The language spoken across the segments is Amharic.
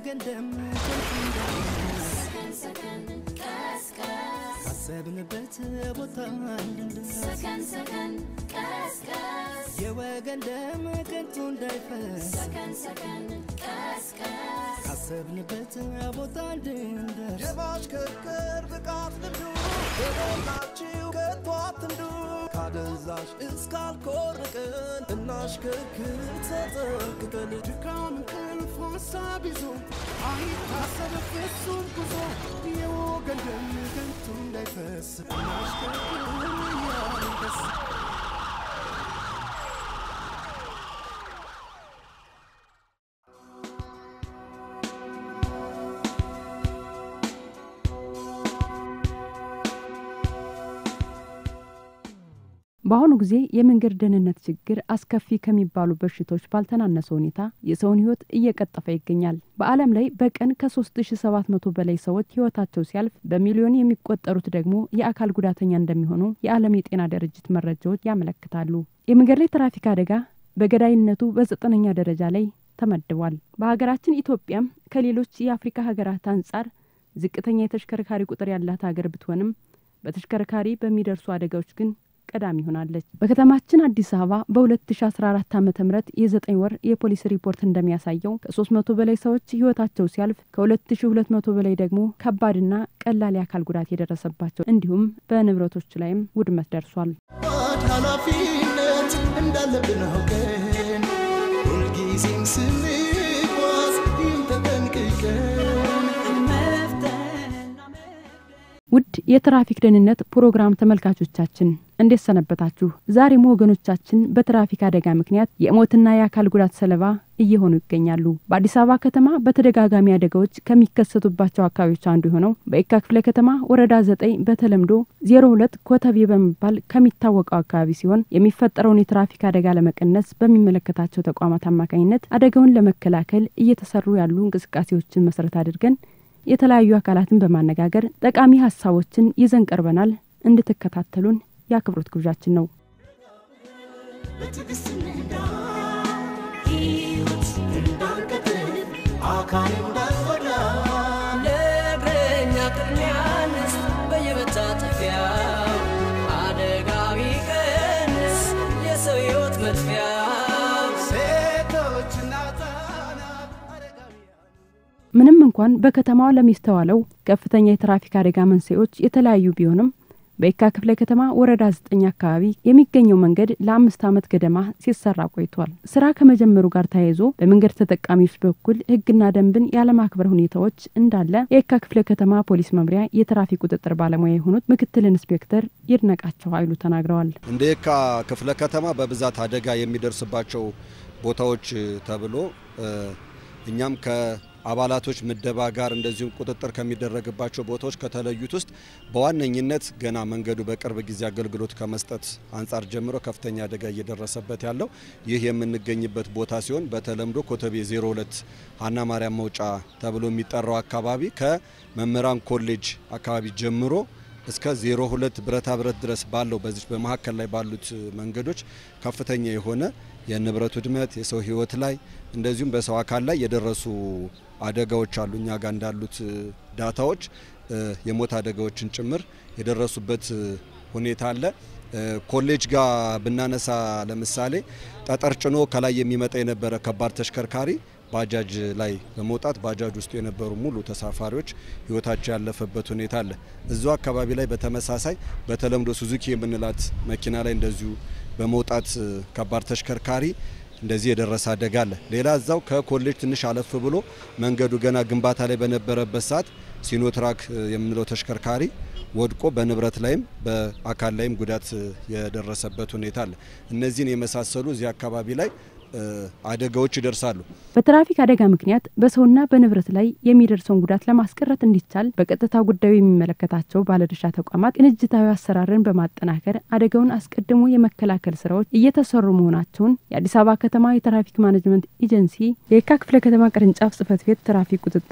የወገን ደም ከንቱ እንዳይፈስ ካሰብንበት ቦታ እንድንደርስ የወገን ደም ከንቱ እንዳይፈስ ካሰብንበት ቦታ እንድንደርስ የማሽከርከር ብቃት ልምዱ በሞላችሁ ከቶ አትንዱ ካደንዛዥ እስካልኮርቅን እናሽከርክር ተጠንቅቀን ድካም እንቅልፍ ሀሳብ ይዞ አይታሰብ ፍጹም ጉዞ የወገን ደም ከንቱ እንዳይፈስ እናሽከርክር እያልን ደስ በአሁኑ ጊዜ የመንገድ ደህንነት ችግር አስከፊ ከሚባሉ በሽታዎች ባልተናነሰ ሁኔታ የሰውን ሕይወት እየቀጠፈ ይገኛል። በዓለም ላይ በቀን ከ3700 በላይ ሰዎች ሕይወታቸው ሲያልፍ በሚሊዮን የሚቆጠሩት ደግሞ የአካል ጉዳተኛ እንደሚሆኑ የዓለም የጤና ድርጅት መረጃዎች ያመለክታሉ። የመንገድ ላይ ትራፊክ አደጋ በገዳይነቱ በዘጠነኛ ደረጃ ላይ ተመድቧል። በሀገራችን ኢትዮጵያም ከሌሎች የአፍሪካ ሀገራት አንጻር ዝቅተኛ የተሽከርካሪ ቁጥር ያላት ሀገር ብትሆንም በተሽከርካሪ በሚደርሱ አደጋዎች ግን ቀዳሚ ሆናለች። በከተማችን አዲስ አበባ በ2014 ዓ ም የዘጠኝ ወር የፖሊስ ሪፖርት እንደሚያሳየው ከ300 በላይ ሰዎች ህይወታቸው ሲያልፍ ከ2200 በላይ ደግሞ ከባድና ቀላል የአካል ጉዳት የደረሰባቸው እንዲሁም በንብረቶች ላይም ውድመት ደርሷል። ባድ ኃላፊነት እንዳለብን አውቀን ሁልጊዜም ስንጓዝ ይህን ተጠንቅቀን ውድ የትራፊክ ደህንነት ፕሮግራም ተመልካቾቻችን እንዴት ሰነበታችሁ? ዛሬም ወገኖቻችን በትራፊክ አደጋ ምክንያት የሞትና የአካል ጉዳት ሰለባ እየሆኑ ይገኛሉ። በአዲስ አበባ ከተማ በተደጋጋሚ አደጋዎች ከሚከሰቱባቸው አካባቢዎች አንዱ የሆነው በየካ ክፍለ ከተማ ወረዳ ዘጠኝ በተለምዶ ዜሮ ሁለት ኮተቤ በመባል ከሚታወቀው አካባቢ ሲሆን የሚፈጠረውን የትራፊክ አደጋ ለመቀነስ በሚመለከታቸው ተቋማት አማካኝነት አደጋውን ለመከላከል እየተሰሩ ያሉ እንቅስቃሴዎችን መሰረት አድርገን የተለያዩ አካላትን በማነጋገር ጠቃሚ ሀሳቦችን ይዘን ቀርበናል። እንድትከታተሉን የአክብሮት ግብዣችን ነው። በትዕግስት እንዳ ሕይወት እንዳንቀጥል አካል እንዳንጎዳ ለእግረኛ ቅድሚያ ንስጥ በየመታጠፊያው አደጋ ቢቀንስ የሰው ሕይወት መጥፊያው ሴቶችና ሕፃናት አረጋውያን ምንም እንኳን በከተማዋ ለሚስተዋለው ከፍተኛ የትራፊክ አደጋ መንስኤዎች የተለያዩ ቢሆንም በየካ ክፍለ ከተማ ወረዳ ዘጠኝ አካባቢ የሚገኘው መንገድ ለአምስት ዓመት ገደማ ሲሰራ ቆይቷል። ስራ ከመጀመሩ ጋር ተያይዞ በመንገድ ተጠቃሚዎች በኩል ሕግና ደንብን ያለማክበር ሁኔታዎች እንዳለ የየካ ክፍለ ከተማ ፖሊስ መምሪያ የትራፊክ ቁጥጥር ባለሙያ የሆኑት ምክትል ኢንስፔክተር ይድነቃቸው ኃይሉ ተናግረዋል። እንደ የካ ክፍለ ከተማ በብዛት አደጋ የሚደርስባቸው ቦታዎች ተብሎ እ እኛም ከአባላቶች ምደባ ጋር እንደዚሁም ቁጥጥር ከሚደረግባቸው ቦታዎች ከተለዩት ውስጥ በዋነኝነት ገና መንገዱ በቅርብ ጊዜ አገልግሎት ከመስጠት አንጻር ጀምሮ ከፍተኛ አደጋ እየደረሰበት ያለው ይህ የምንገኝበት ቦታ ሲሆን በተለምዶ ኮተቤ 02 ሀና ማርያም መውጫ ተብሎ የሚጠራው አካባቢ ከመምህራን ኮሌጅ አካባቢ ጀምሮ እስከ 02 ብረታ ብረት ድረስ ባለው በዚህ በመካከል ላይ ባሉት መንገዶች ከፍተኛ የሆነ የንብረት ውድመት የሰው ሕይወት ላይ እንደዚሁም በሰው አካል ላይ የደረሱ አደጋዎች አሉ። እኛ ጋር እንዳሉት ዳታዎች እ የሞት አደጋዎችን ጭምር የደረሱበት ሁኔታ አለ። እ ኮሌጅ ጋር ብናነሳ ለምሳሌ ጠጠር ጭኖ ከላይ የሚመጣ የነበረ ከባድ ተሽከርካሪ ባጃጅ ላይ በመውጣት ባጃጅ ውስጥ የነበሩ ሙሉ ተሳፋሪዎች ህይወታቸው ያለፈበት ሁኔታ አለ። እዚሁ አካባቢ ላይ በተመሳሳይ በተለምዶ ሱዙኪ የምንላት መኪና ላይ እንደዚሁ በመውጣት እ ከባድ ተሽከርካሪ እንደዚህ የደረሰ አደጋ አለ። ሌላ እዛው ከኮሌጅ ትንሽ አለፍ ብሎ መንገዱ ገና ግንባታ ላይ በነበረበት ሰዓት ሲኖትራክ እ የምንለው ተሽከርካሪ ወድቆ በንብረት ላይም በአካል ላይም ጉዳት እ የደረሰበት ሁኔታ አለ። እነዚህን የመሳሰሉ እዚህ አካባቢ ላይ እ አደጋዎች ይደርሳሉ። በትራፊክ አደጋ ምክንያት በሰውና በንብረት ላይ የሚደርሰውን ጉዳት ለማስቀረት እንዲቻል በቀጥታ ጉዳዩ የሚመለከታቸው ባለድርሻ ተቋማት ቅንጅታዊ አሰራርን በማጠናከር አደጋውን አስቀድሞ የመከላከል ስራዎች እየተሰሩ መሆናቸውን የአዲስ አበባ ከተማ የትራፊክ ማኔጅመንት ኤጀንሲ የየካ ክፍለ ከተማ ቅርንጫፍ ጽህፈት ቤት ትራፊክ ቁጥጥር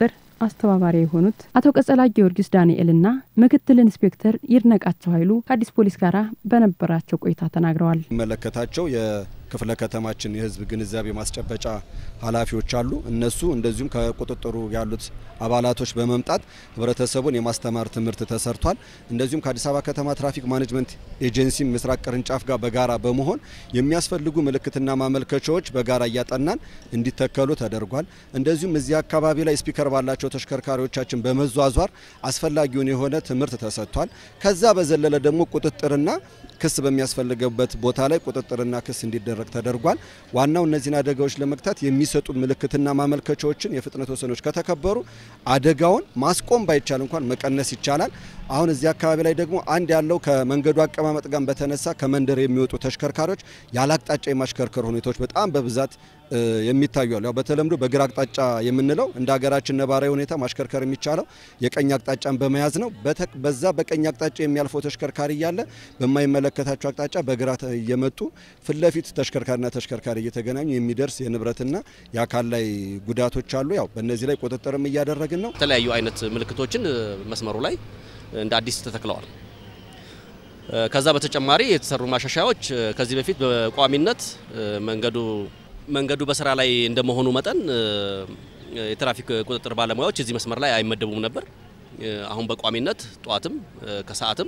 አስተባባሪ የሆኑት አቶ ቀጸላ ጊዮርጊስ ዳንኤልና ምክትል ኢንስፔክተር ይድነቃቸው ኃይሉ ከአዲስ ፖሊስ ጋር በነበራቸው ቆይታ ተናግረዋል። የሚመለከታቸው የክፍለ ከተማችን የህዝብ ግንዛቤ ማስጨበጫ ኃላፊዎች አሉ። እነሱ እንደዚሁም ከቁጥጥሩ ያሉት አባላቶች በመምጣት ህብረተሰቡን የማስተማር ትምህርት ተሰርቷል። እንደዚሁም ከአዲስ አበባ ከተማ ትራፊክ ማኔጅመንት ኤጀንሲ ምስራቅ ቅርንጫፍ ጋር በጋራ በመሆን የሚያስፈልጉ ምልክትና ማመልከቻዎች በጋራ እያጠናን እንዲተከሉ ተደርጓል። እንደዚሁም እዚህ አካባቢ ላይ ስፒከር ባላቸው ተሽከርካሪዎቻችን በመዟዟር አስፈላጊውን የሆነ ትምህርት ተሰጥቷል። ከዛ በዘለለ ደግሞ ቁጥጥርና ክስ በሚያስፈልገበት ቦታ ላይ ቁጥጥርና ክስ እንዲደረግ ተደርጓል። ዋናው እነዚህን አደጋዎች ለመግታት የሚሰጡ ምልክትና ማመልከቻዎችን የፍጥነት ወሰኖች ከተከበሩ አደጋውን ማስቆም ባይቻል እንኳን መቀነስ ይቻላል። አሁን እዚህ አካባቢ ላይ ደግሞ አንድ ያለው ከመንገዱ አቀማመጥ ጋር በተነሳ ከመንደር የሚወጡ ተሽከርካሪዎች ያለ አቅጣጫ የማሽከርከር ሁኔታዎች በጣም በብዛት የሚታዩ አሉ። ያው በተለምዶ በግራ አቅጣጫ የምንለው እንደ ሀገራችን ነባራዊ ሁኔታ ማሽከርከር የሚቻለው የቀኝ አቅጣጫን በመያዝ ነው። በዛ በቀኝ አቅጣጫ የሚያልፈው ተሽከርካሪ እያለ በማይመለከታቸው አቅጣጫ በግራ እየመጡ ፊት ለፊት ተሽከርካሪና ተሽከርካሪ እየተገናኙ የሚደርስ የንብረትና የአካል ላይ ጉዳቶች አሉ። ያው በእነዚህ ላይ ቁጥጥርም እያደረግን ነው። የተለያዩ አይነት ምልክቶችን መስመሩ ላይ እንደ አዲስ ተተክለዋል። ከዛ በተጨማሪ የተሰሩ ማሻሻያዎች ከዚህ በፊት በቋሚነት መንገዱ መንገዱ በስራ ላይ እንደመሆኑ መጠን የትራፊክ ቁጥጥር ባለሙያዎች እዚህ መስመር ላይ አይመደቡም ነበር። አሁን በቋሚነት ጠዋትም ከሰዓትም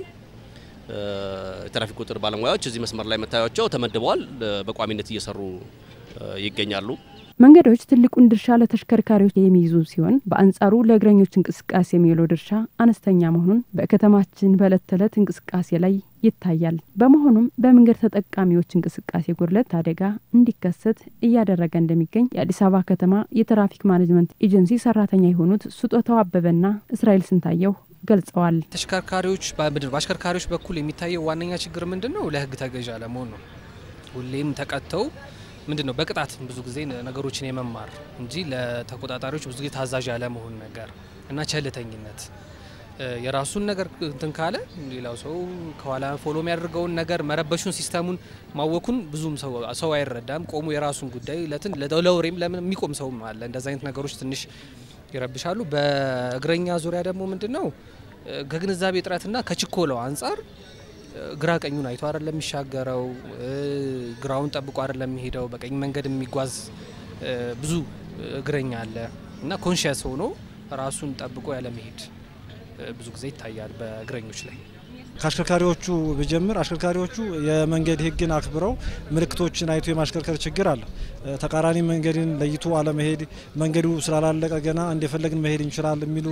የትራፊክ ቁጥጥር ባለሙያዎች እዚህ መስመር ላይ መታያቸው ተመድበዋል። በቋሚነት እየሰሩ ይገኛሉ። መንገዶች ትልቁን ድርሻ ለተሽከርካሪዎች የሚይዙ ሲሆን በአንጻሩ ለእግረኞች እንቅስቃሴ የሚውለው ድርሻ አነስተኛ መሆኑን በከተማችን በዕለት ተዕለት እንቅስቃሴ ላይ ይታያል። በመሆኑም በመንገድ ተጠቃሚዎች እንቅስቃሴ ጉድለት አደጋ እንዲከሰት እያደረገ እንደሚገኝ የአዲስ አበባ ከተማ የትራፊክ ማኔጅመንት ኤጀንሲ ሰራተኛ የሆኑት ስጦታው አበበና እስራኤል ስንታየው ገልጸዋል። ተሽከርካሪዎች በምድር በአሽከርካሪዎች በኩል የሚታየው ዋነኛ ችግር ምንድን ነው? ለሕግ ተገዥ አለመሆን ነው። ሁሌም ተቀጥተው ምንድን ነው በቅጣት ብዙ ጊዜ ነገሮችን የመማር እንጂ ለተቆጣጣሪዎች ብዙ ጊዜ ታዛዥ ያለመሆን ነገር እና ቸልተኝነት የራሱን ነገር እንትን ካለ ሌላው ሰው ከኋላ ፎሎ የሚያደርገውን ነገር መረበሹን ሲስተሙን ማወኩን ብዙም ሰው አይረዳም። ቆሙ የራሱን ጉዳይ ለትን ለወሬም ለምን የሚቆም ሰውም አለ። እንደዚ አይነት ነገሮች ትንሽ ይረብሻሉ። በእግረኛ ዙሪያ ደግሞ ምንድን ነው ከግንዛቤ እጥረትና ከችኮለው አንጻር ግራ ቀኙን አይቶ አይደለም የሚሻገረው፣ ግራውን ጠብቆ አይደለም የሚሄደው። በቀኝ መንገድ የሚጓዝ ብዙ እግረኛ አለ እና ኮንሽስ ሆኖ ራሱን ጠብቆ ያለመሄድ ብዙ ጊዜ ይታያል በእግረኞች ላይ። ከአሽከርካሪዎቹ ብጀምር አሽከርካሪዎቹ የመንገድ ሕግን አክብረው ምልክቶችን አይቶ የማሽከርከር ችግር አለ። ተቃራኒ መንገድን ለይቶ አለመሄድ፣ መንገዱ ስላላለቀ ገና እንደፈለግን መሄድ እንችላል የሚሉ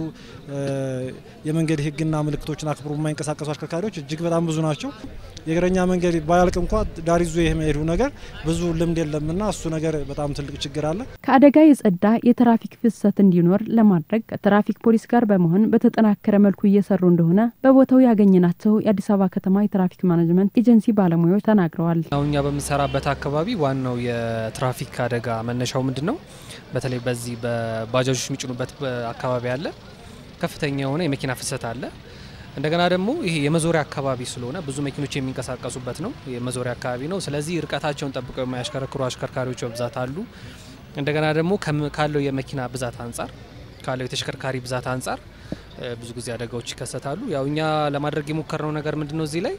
የመንገድ ሕግና ምልክቶችን አክብሮ የማይንቀሳቀሱ አሽከርካሪዎች እጅግ በጣም ብዙ ናቸው። የእግረኛ መንገድ ባያልቅ እንኳ ዳር ይዞ የመሄዱ ነገር ብዙ ልምድ የለምና እሱ ነገር በጣም ትልቅ ችግር አለ። ከአደጋ የጸዳ የትራፊክ ፍሰት እንዲኖር ለማድረግ ከትራፊክ ፖሊስ ጋር በመሆን በተጠናከረ መልኩ እየሰሩ እንደሆነ በቦታው ያገኘናቸው የአዲስ አበባ ከተማ የትራፊክ ማኔጅመንት ኤጀንሲ ባለሙያዎች ተናግረዋል። አሁን እኛ በምንሰራበት አካባቢ ዋናው የትራፊክ አደጋ መነሻው ምንድን ነው? በተለይ በዚህ በባጃጆች የሚጭኑበት አካባቢ አለ፣ ከፍተኛ የሆነ የመኪና ፍሰት አለ። እንደገና ደግሞ ይሄ የመዞሪያ አካባቢ ስለሆነ ብዙ መኪኖች የሚንቀሳቀሱበት ነው፣ የመዞሪያ አካባቢ ነው። ስለዚህ ርቀታቸውን ጠብቀው የማያሽከረክሩ አሽከርካሪዎች በብዛት አሉ። እንደገና ደግሞ ካለው የመኪና ብዛት አንጻር ካለው የተሽከርካሪ ብዛት አንጻር ብዙ ጊዜ አደጋዎች ይከሰታሉ። ያው እኛ ለማድረግ የሞከርነው ነገር ምንድን ነው እዚህ ላይ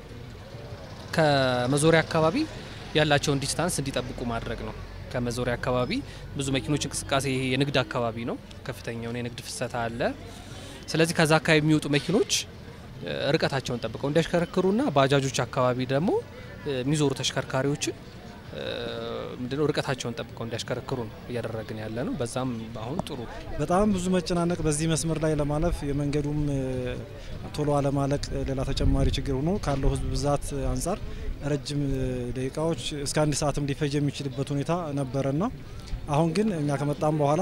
ከመዞሪያ አካባቢ ያላቸውን ዲስታንስ እንዲጠብቁ ማድረግ ነው። ከመዞሪያ አካባቢ ብዙ መኪኖች እንቅስቃሴ ይሄ የንግድ አካባቢ ነው፣ ከፍተኛ የሆነ የንግድ ፍሰት አለ። ስለዚህ ከዛ አካባቢ የሚወጡ መኪኖች ርቀታቸውን ጠብቀው እንዲያሽከረክሩና ባጃጆች አካባቢ ደግሞ የሚዞሩ ተሽከርካሪዎችን ምንድነው ርቀታቸውን ጠብቀው እንዲያሽከረክሩ ነው እያደረግን ያለ ነው። በዛም አሁን ጥሩ በጣም ብዙ መጨናነቅ በዚህ መስመር ላይ ለማለፍ የመንገዱም ቶሎ አለማለቅ ሌላ ተጨማሪ ችግር ሆኖ ካለው ሕዝብ ብዛት አንጻር ረጅም ደቂቃዎች እስከ አንድ ሰዓትም ሊፈጅ የሚችልበት ሁኔታ ነበረና አሁን ግን እኛ ከመጣም በኋላ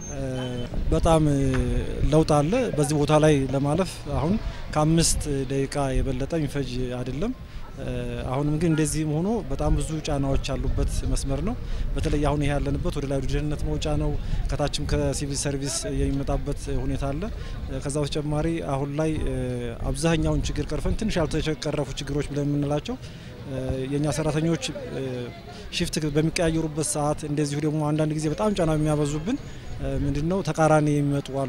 በጣም ለውጥ አለ። በዚህ ቦታ ላይ ለማለፍ አሁን ከአምስት ደቂቃ የበለጠ የሚፈጅ አይደለም። አሁንም ግን እንደዚህም ሆኖ በጣም ብዙ ጫናዎች ያሉበት መስመር ነው። በተለይ አሁን ይሄ ያለንበት ወደ ላይ ወደ ደህንነት መውጫ ነው። ከታችም ከሲቪል ሰርቪስ የሚመጣበት ሁኔታ አለ። ከዛ በተጨማሪ አሁን ላይ አብዛኛውን ችግር ቀርፈን ትንሽ ያልተቀረፉ ችግሮች ብለን የምንላቸው የእኛ ሰራተኞች ሽፍት በሚቀያየሩበት ሰዓት እንደዚሁ ደግሞ አንዳንድ ጊዜ በጣም ጫና የሚያበዙብን ምንድነው ተቃራኒ የሚመጡ አሉ።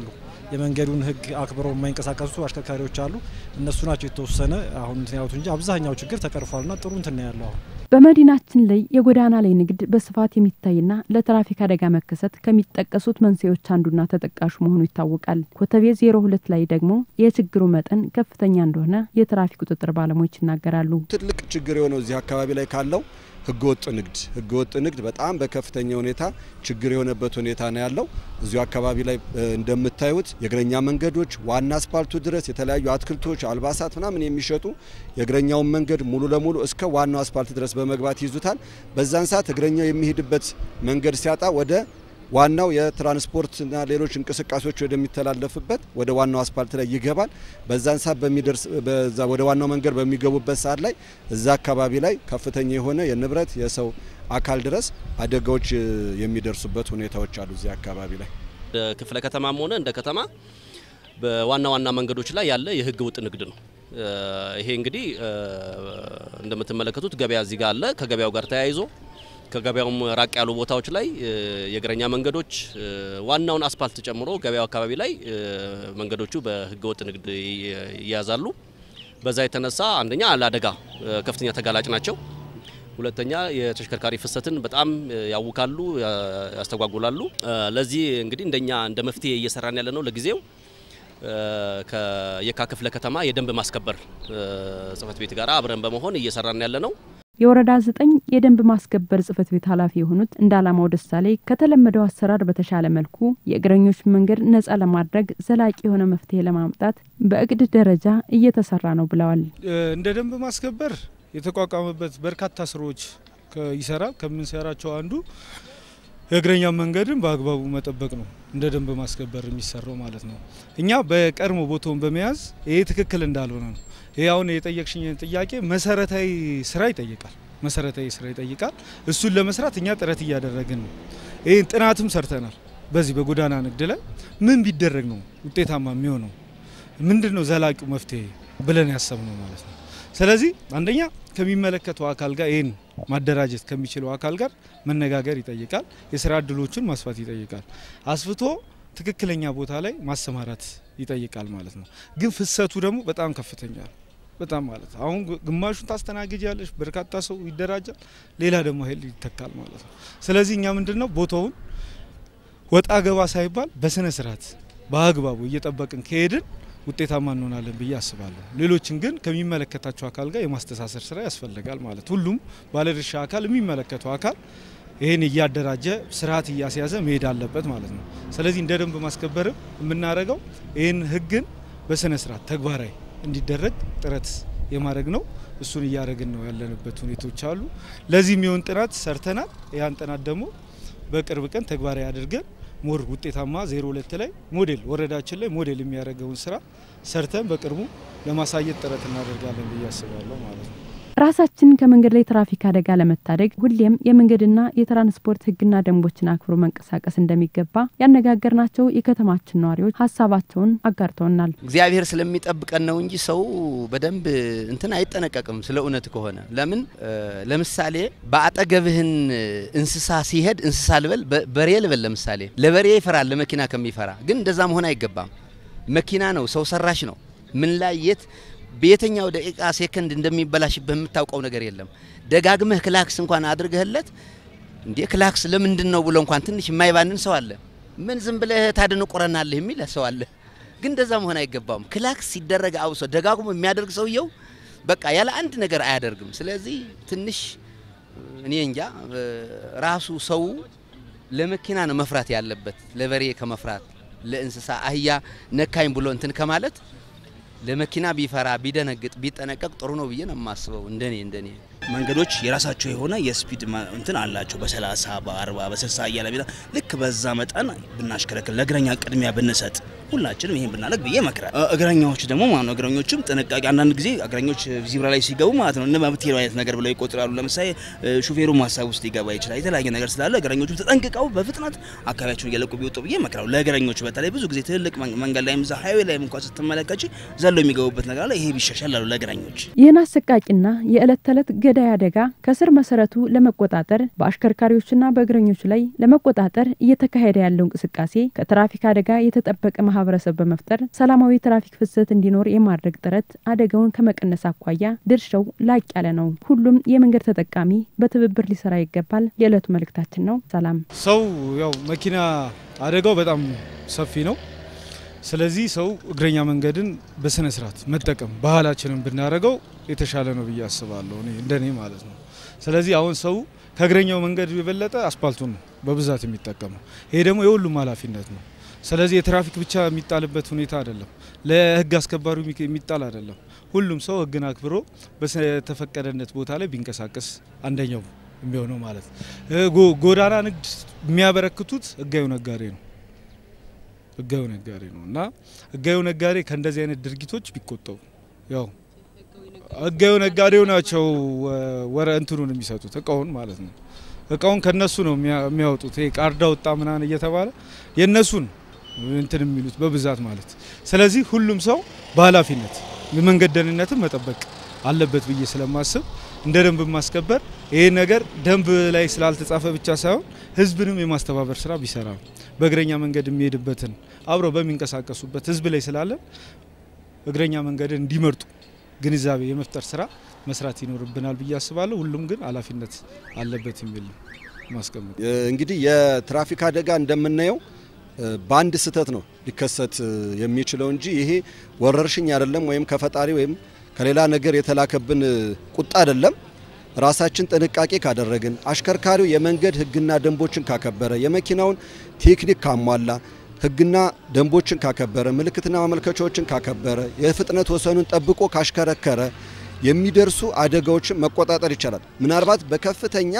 የመንገዱን ሕግ አክብረው የማይንቀሳቀሱ አሽከርካሪዎች አሉ። እነሱ ናቸው የተወሰነ አሁን እንትን ያሉት እንጂ አብዛኛው ችግር ተቀርፏልና ጥሩ እንትን ነው ያለው አሁን በመዲናችን ላይ የጎዳና ላይ ንግድ በስፋት የሚታይና ለትራፊክ አደጋ መከሰት ከሚጠቀሱት መንስኤዎች አንዱና ተጠቃሹ መሆኑ ይታወቃል። ኮተቤ ዜሮ ሁለት ላይ ደግሞ የችግሩ መጠን ከፍተኛ እንደሆነ የትራፊክ ቁጥጥር ባለሙያዎች ይናገራሉ። ትልቅ ችግር የሆነው እዚህ አካባቢ ላይ ካለው ህገወጥ ንግድ ህገወጥ ንግድ በጣም በከፍተኛ ሁኔታ ችግር የሆነበት ሁኔታ ነው ያለው። እዚሁ አካባቢ ላይ እንደምታዩት የእግረኛ መንገዶች ዋና አስፓልቱ ድረስ የተለያዩ አትክልቶች፣ አልባሳት ምናምን የሚሸጡ የእግረኛውን መንገድ ሙሉ ለሙሉ እስከ ዋናው አስፓልት ድረስ በመግባት ይዙታል። በዛን ሰዓት እግረኛው የሚሄድበት መንገድ ሲያጣ ወደ ዋናው የትራንስፖርትና ሌሎች እንቅስቃሴዎች ወደሚተላለፍበት ወደ ዋናው አስፓልት ላይ ይገባል። በዛን ሰዓት በሚደርስ በዛ ወደ ዋናው መንገድ በሚገቡበት ሰዓት ላይ እዛ አካባቢ ላይ ከፍተኛ የሆነ የንብረት የሰው አካል ድረስ አደጋዎች የሚደርሱበት ሁኔታዎች አሉ። እዚህ አካባቢ ላይ እንደ ክፍለ ከተማም ሆነ እንደ ከተማ በዋና ዋና መንገዶች ላይ ያለ የህገ ወጥ ንግድ ነው። ይሄ እንግዲህ እንደምትመለከቱት ገበያ እዚህ ጋር አለ። ከገበያው ጋር ተያይዞ ከገበያውም ራቅ ያሉ ቦታዎች ላይ የእግረኛ መንገዶች ዋናውን አስፓልት ጨምሮ ገበያው አካባቢ ላይ መንገዶቹ በህገወጥ ንግድ ይያዛሉ። በዛ የተነሳ አንደኛ ለአደጋ ከፍተኛ ተጋላጭ ናቸው። ሁለተኛ የተሽከርካሪ ፍሰትን በጣም ያውካሉ፣ ያስተጓጉላሉ። ለዚህ እንግዲህ እንደኛ እንደ መፍትሄ እየሰራን ያለ ነው ለጊዜው ከየካ ክፍለ ከተማ የደንብ ማስከበር ጽህፈት ቤት ጋር አብረን በመሆን እየሰራን ያለ ነው። የወረዳ ዘጠኝ የደንብ ማስከበር ጽህፈት ቤት ኃላፊ የሆኑት እንደ አላማው ደሳሌ ከተለመደው አሰራር በተሻለ መልኩ የእግረኞች መንገድ ነጻ ለማድረግ ዘላቂ የሆነ መፍትሄ ለማምጣት በእቅድ ደረጃ እየተሰራ ነው ብለዋል። እንደ ደንብ ማስከበር የተቋቋመበት በርካታ ስራዎች ይሰራል። ከምንሰራቸው አንዱ የእግረኛ መንገድን በአግባቡ መጠበቅ ነው። እንደ ደንብ ማስከበር የሚሰራው ማለት ነው። እኛ በቀድሞ ቦታውን በመያዝ ይሄ ትክክል እንዳልሆነ ነው። ይሄ አሁን የጠየቅሽኝ ጥያቄ መሰረታዊ ስራ ይጠይቃል። መሰረታዊ ስራ ይጠይቃል። እሱን ለመስራት እኛ ጥረት እያደረግን ነው። ይህን ጥናትም ሰርተናል። በዚህ በጎዳና ንግድ ላይ ምን ቢደረግ ነው ውጤታማ የሚሆነው፣ ምንድን ነው ዘላቂው መፍትሄ ብለን ያሰብነው ማለት ነው። ስለዚህ አንደኛ ከሚመለከተው አካል ጋር ይህን ማደራጀት ከሚችለው አካል ጋር መነጋገር ይጠይቃል። የስራ እድሎችን ማስፋት ይጠይቃል። አስፍቶ ትክክለኛ ቦታ ላይ ማሰማራት ይጠይቃል ማለት ነው። ግን ፍሰቱ ደግሞ በጣም ከፍተኛ ነው። በጣም ማለት አሁን ግማሹን ታስተናግጃለሽ፣ በርካታ ሰው ይደራጃል፣ ሌላ ደግሞ ኃይል ይተካል ማለት ነው። ስለዚህ እኛ ምንድን ነው ቦታውን ወጣ ገባ ሳይባል በስነ ስርዓት በአግባቡ እየጠበቅን ከሄድን ውጤታማ እንሆናለን ብዬ አስባለሁ። ሌሎችን ግን ከሚመለከታቸው አካል ጋር የማስተሳሰር ስራ ያስፈልጋል ማለት ሁሉም ባለድርሻ አካል የሚመለከተው አካል ይህን እያደራጀ ስርዓት እያስያዘ መሄድ አለበት ማለት ነው። ስለዚህ እንደ ደንብ ማስከበርም የምናደርገው ይህን ህግን በስነ ስርዓት ተግባራዊ እንዲደረግ ጥረት የማድረግ ነው። እሱን እያደረግን ነው ያለንበት ሁኔታዎች አሉ። ለዚህ የሚሆን ጥናት ሰርተናል። ያን ጥናት ደግሞ በቅርብ ቀን ተግባራዊ አድርገን ሞር ውጤታማ ዜሮ ሁለት ላይ ሞዴል ወረዳችን ላይ ሞዴል የሚያደርገውን ስራ ሰርተን በቅርቡ ለማሳየት ጥረት እናደርጋለን ብዬ አስባለሁ ማለት ነው። ራሳችንን ከመንገድ ላይ ትራፊክ አደጋ ለመታደግ ሁሌም የመንገድና የትራንስፖርት ህግና ደንቦችን አክብሮ መንቀሳቀስ እንደሚገባ ያነጋገርናቸው የከተማችን ነዋሪዎች ሀሳባቸውን አጋርተውናል። እግዚአብሔር ስለሚጠብቀን ነው እንጂ ሰው በደንብ እንትን አይጠነቀቅም። ስለ እውነት ከሆነ ለምን ለምሳሌ በአጠገብህን እንስሳ ሲሄድ እንስሳ ልበል በሬ ልበል ለምሳሌ ለበሬ ይፈራል ለመኪና ከሚፈራ ግን እንደዛ መሆን አይገባም። መኪና ነው፣ ሰው ሰራሽ ነው። ምን ላይ የት በየትኛው ደቂቃ ሴከንድ እንደሚበላሽብህ የምታውቀው ነገር የለም። ደጋግመህ ክላክስ እንኳን አድርገህለት እንዴ ክላክስ ለምንድን ነው ብሎ እንኳን ትንሽ የማይባንን ሰው አለ። ምን ዝም ብለህ ታደንቆረናለህ የሚል ሰው አለ። ግን እንደዛ መሆን አይገባም። ክላክስ ሲደረግ አውሶ ደጋግሞ የሚያደርግ ሰውየው በቃ ያለ አንድ ነገር አያደርግም። ስለዚህ ትንሽ እኔ እንጃ ራሱ ሰው ለመኪና ነው መፍራት ያለበት ለበሬ ከመፍራት ለእንስሳ አህያ ነካኝ ብሎ እንትን ከማለት ለመኪና ቢፈራ ቢደነግጥ ቢጠነቀቅ ጥሩ ነው ብዬ ነው የማስበው። እንደኔ እንደኔ መንገዶች የራሳቸው የሆነ የስፒድ እንትን አላቸው። በሰላሳ በአርባ በስልሳ እያለ ቢላ ልክ በዛ መጠን ብናሽከረክር ለእግረኛ ቅድሚያ ብንሰጥ ሁላችንም ይሄን ብናደርግ ብዬ እመክራለሁ። እግረኛዎች ደግሞ ማለት ነው እግረኞችም ጥንቃቄ አንዳንድ ጊዜ እግረኞች ዚብራ ላይ ሲገቡ ማለት ነው እነ መብት አይነት ነገር ብለው ይቆጥራሉ። ለምሳሌ ሹፌሩ ሀሳብ ውስጥ ሊገባ ይችላል። የተለያየ ነገር ስላለ እግረኞችም ተጠንቅቀው በፍጥነት አካባቢያቸውን እየለቁ ቢወጡ ብዬ እመክራለሁ። ለእግረኞች በተለይ ብዙ ጊዜ ትልልቅ መንገድ ላይም እዛ ሀይዌ ላይም እንኳን ስትመለከች ዘለው የሚገቡበት ነገር አለ። ይሄ ቢሻሻል ላሉ ለእግረኞች ይህን አሰቃቂና የዕለት ተዕለት ገዳይ አደጋ ከስር መሰረቱ ለመቆጣጠር በአሽከርካሪዎችና በእግረኞች ላይ ለመቆጣጠር እየተካሄደ ያለው እንቅስቃሴ ከትራፊክ አደጋ የተጠበቀ ማህበረሰብ በመፍጠር ሰላማዊ ትራፊክ ፍሰት እንዲኖር የማድረግ ጥረት አደጋውን ከመቀነስ አኳያ ድርሻው ላቅ ያለ ነው። ሁሉም የመንገድ ተጠቃሚ በትብብር ሊሰራ ይገባል የዕለቱ መልእክታችን ነው። ሰላም። ሰው ያው መኪና አደጋው በጣም ሰፊ ነው። ስለዚህ ሰው እግረኛ መንገድን በስነ ስርዓት መጠቀም ባህላችንን ብናደርገው የተሻለ ነው ብዬ አስባለሁ፣ እኔ እንደኔ ማለት ነው። ስለዚህ አሁን ሰው ከእግረኛው መንገድ የበለጠ አስፓልቱን ነው በብዛት የሚጠቀመው። ይሄ ደግሞ የሁሉም ኃላፊነት ነው። ስለዚህ የትራፊክ ብቻ የሚጣልበት ሁኔታ አይደለም፣ ለህግ አስከባሪው የሚጣል አይደለም። ሁሉም ሰው ህግን አክብሮ በተፈቀደነት ቦታ ላይ ቢንቀሳቀስ አንደኛው የሚሆነው ማለት ነው። ጎዳና ንግድ የሚያበረክቱት ህጋዊ ነጋዴ ነው ህጋዊ ነጋዴ ነው እና ህጋዊ ነጋዴ ከእንደዚህ አይነት ድርጊቶች ቢቆጠቡ ያው ህጋዊ ነጋዴው ናቸው ወረ እንትኑን የሚሰጡት እቃውን ማለት ነው። እቃውን ከነሱ ነው የሚያወጡት። ይሄ ቃርዳ ወጣ ምናምን እየተባለ የነሱን እንትን የሚሉት በብዛት ማለት። ስለዚህ ሁሉም ሰው በኃላፊነት የመንገድ ደህንነትን መጠበቅ አለበት ብዬ ስለማስብ እንደ ደንብ ማስከበር ይሄ ነገር ደንብ ላይ ስላልተጻፈ ብቻ ሳይሆን ህዝብንም የማስተባበር ስራ ቢሰራ በእግረኛ መንገድ የሚሄድበትን አብረው በሚንቀሳቀሱበት ህዝብ ላይ ስላለን እግረኛ መንገድን እንዲመርጡ ግንዛቤ የመፍጠር ስራ መስራት ይኖርብናል ብዬ አስባለሁ። ሁሉም ግን ኃላፊነት አለበት የሚል ማስቀመጥ እንግዲህ የትራፊክ አደጋ እንደምናየው በአንድ ስህተት ነው ሊከሰት የሚችለው እንጂ ይሄ ወረርሽኝ አይደለም፣ ወይም ከፈጣሪ ወይም ከሌላ ነገር የተላከብን ቁጣ አይደለም። ራሳችን ጥንቃቄ ካደረግን፣ አሽከርካሪው የመንገድ ህግና ደንቦችን ካከበረ፣ የመኪናውን ቴክኒክ ካሟላ፣ ህግና ደንቦችን ካከበረ፣ ምልክትና ማመልከቻዎችን ካከበረ፣ የፍጥነት ወሰኑን ጠብቆ ካሽከረከረ የሚደርሱ አደጋዎችን መቆጣጠር ይቻላል። ምናልባት በከፍተኛ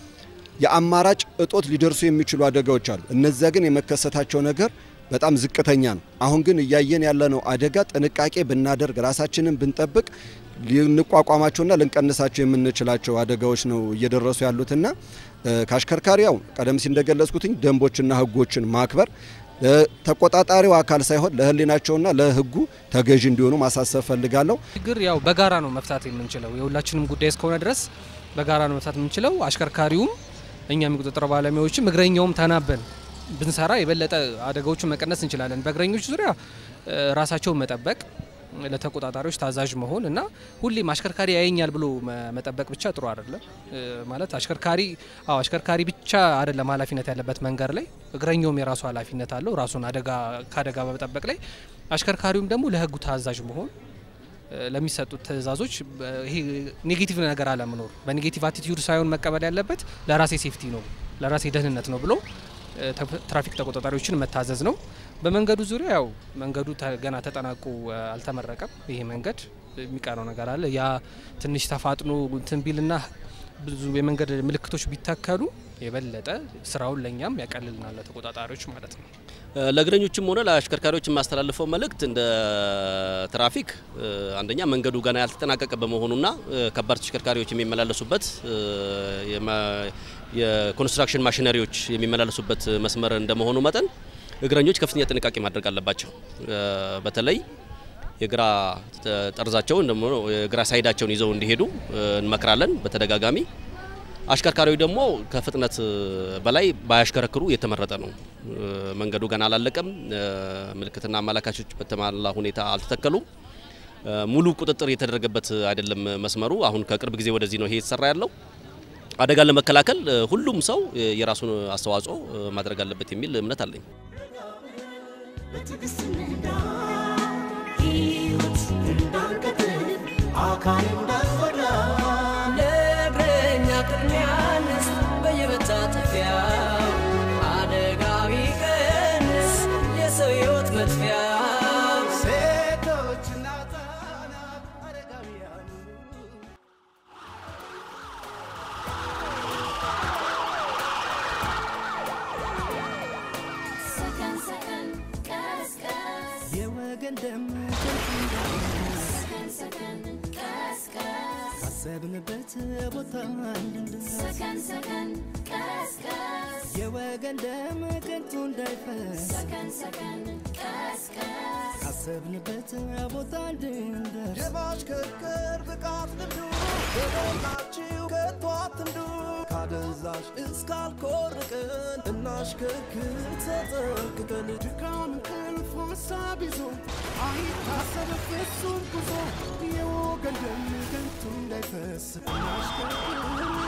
የአማራጭ እጦት ሊደርሱ የሚችሉ አደጋዎች አሉ። እነዚያ ግን የመከሰታቸው ነገር በጣም ዝቅተኛ ነው። አሁን ግን እያየን ያለነው አደጋ ጥንቃቄ ብናደርግ ራሳችንን ብንጠብቅ ልንቋቋማቸውና ልንቀንሳቸው የምንችላቸው አደጋዎች ነው እየደረሱ ያሉትና ከአሽከርካሪ ያው ቀደም ሲል እንደገለጽኩትኝ ደንቦችና ህጎችን ማክበር ተቆጣጣሪው አካል ሳይሆን ለህሊናቸውና ለህጉ ተገዢ እንዲሆኑ ማሳሰብ ፈልጋለሁ። ችግር ያው በጋራ ነው መፍታት የምንችለው። የሁላችንም ጉዳይ እስከሆነ ድረስ በጋራ ነው መፍታት የምንችለው። አሽከርካሪውም፣ እኛም የቁጥጥር ባለሙያዎችም፣ እግረኛውም ተናበን ብንሰራ የበለጠ አደጋዎችን መቀነስ እንችላለን። በእግረኞች ዙሪያ ራሳቸውን መጠበቅ ለተቆጣጣሪዎች ታዛዥ መሆን እና ሁሌም አሽከርካሪ ያየኛል ብሎ መጠበቅ ብቻ ጥሩ አይደለም። ማለት አሽከርካሪ አዎ አሽከርካሪ ብቻ አይደለም ኃላፊነት ያለበት መንገድ ላይ እግረኛውም የራሱ ኃላፊነት አለው ራሱን አደጋ ከአደጋ በመጠበቅ ላይ። አሽከርካሪውም ደግሞ ለህጉ ታዛዥ መሆን ለሚሰጡት ትዕዛዞች ይሄ ኔጌቲቭ ነገር አለመኖር በኔጌቲቭ አቲቲዩድ ሳይሆን መቀበል ያለበት ለራሴ ሴፍቲ ነው ለራሴ ደህንነት ነው ብሎ ትራፊክ ተቆጣጣሪዎችን መታዘዝ ነው። በመንገዱ ዙሪያ ያው መንገዱ ገና ተጠናቆ አልተመረቀም። ይሄ መንገድ የሚቀረው ነገር አለ። ያ ትንሽ ተፋጥኖ እንትን ቢልና ብዙ የመንገድ ምልክቶች ቢተከሉ የበለጠ ስራውን ለእኛም ያቀልልናል ለተቆጣጣሪዎች ማለት ነው። ለእግረኞችም ሆነ ለአሽከርካሪዎች የማስተላልፈው መልእክት እንደ ትራፊክ አንደኛ መንገዱ ገና ያልተጠናቀቀ በመሆኑና ከባድ ተሽከርካሪዎች የሚመላለሱበት የኮንስትራክሽን ማሽነሪዎች የሚመላለሱበት መስመር እንደመሆኑ መጠን እግረኞች ከፍተኛ ጥንቃቄ ማድረግ አለባቸው። በተለይ የግራ ጠርዛቸውን ደግሞ የግራ ሳይዳቸውን ይዘው እንዲሄዱ እንመክራለን በተደጋጋሚ። አሽከርካሪዎች ደግሞ ከፍጥነት በላይ ባያሽከረክሩ የተመረጠ ነው። መንገዱ ገና አላለቀም። ምልክትና አመላካቾች በተሟላ ሁኔታ አልተተከሉም። ሙሉ ቁጥጥር የተደረገበት አይደለም መስመሩ። አሁን ከቅርብ ጊዜ ወደዚህ ነው ይሄ የተሰራ ያለው። አደጋን ለመከላከል ሁሉም ሰው የራሱን አስተዋጽኦ ማድረግ አለበት የሚል እምነት አለኝ። አካል እንዳልጎዳ ለእግረኛ ቅድሚያ እንስጥ በየመታጠፊያው አደጋ ቢቀንስ የሰው ሕይወት መጥፊያው ሴቶችና ሕፃናት አረጋውያን ሰከን ሰከን ቀስ ቀስ የወገን ደም ሰከን ሰከን ቀስ ቀስ ካሰብንበት ቦታ እንድንደርስ ሰከን ሰከን ቀስ ቀስ የወገን ደም ከንቱ እንዳይፈስ ሰከን ሰከን ቀስ ቀስ ካሰብንበት ቦታ እንድንደርስ የማሽከርከር ብቃት ልምዱ በሞላችሁ ከቶ አትንዱ ካደንዛ አዛዥ እስካልኮርቅን እናሽከርክር ተጠንቅቀን ድካም እንቅልፍ ሀሳብ ይዞ አይታሰብ ፍጹም ጉዞ የወገን ደም ከንቱ እንዳይፈስ እናሽከርክር